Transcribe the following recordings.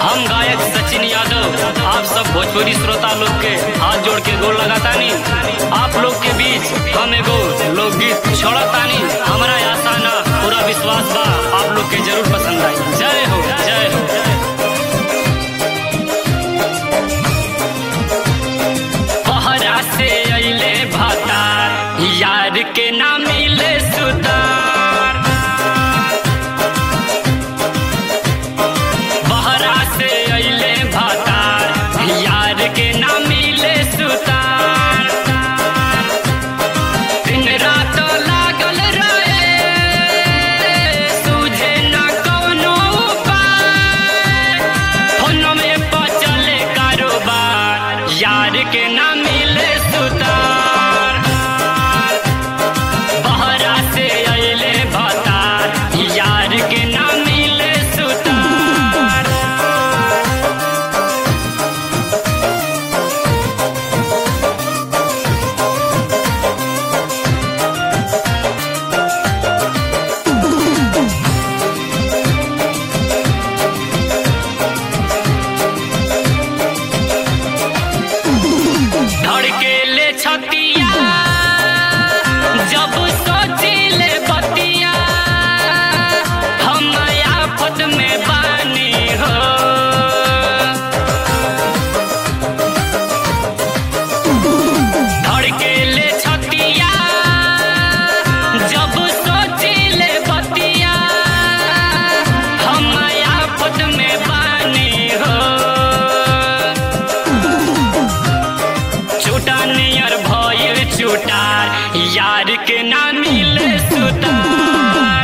हम गायक सचिन यादव आप सब भोजपुरी श्रोता लोग के हाथ जोड़ के गोल लगातानी आप लोग के बीच हम एगो लोकगीत छोड़तानी हमारा आशा ना पूरा विश्वास बा आप लोग के जरूर पसंद आई जय हो जय हो बहरा से अइले भतार यार के ना मिले सुतार बहरा से अइले भतार यार के ना मिले सुतार दिन रात लागल रहे सूझे न कौनो उपाय फोन में पचले कारोबार यार के ना मिले सुतार बहरा से अइले भतार यार के ना मिले सुतार धड़केले छतिया जब सोचिले बतिया हम आफत में बानी हो धड़केले छतिया जब सोचिले बतिया हम आफत में बानी हो छूटा नियर भइल छूटार यार के ना मिले सुतार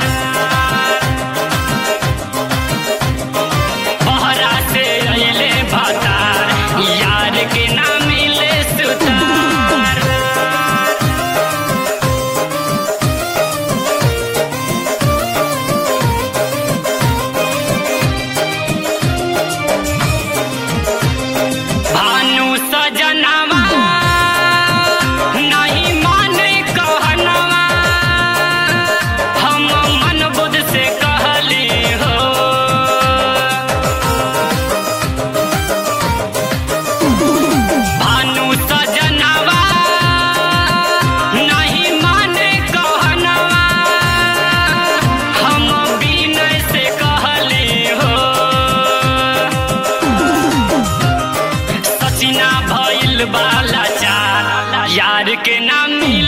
बहरा से अइले भतार यार के ना मिले सुतार भानु सजनवा नहीं माने कहनवा हम मन बुध से कहली हो भानु सजनवा नहीं माने कहनवा हम विनय से कहली हो सचिना भइल बाला चार यार के ना मिल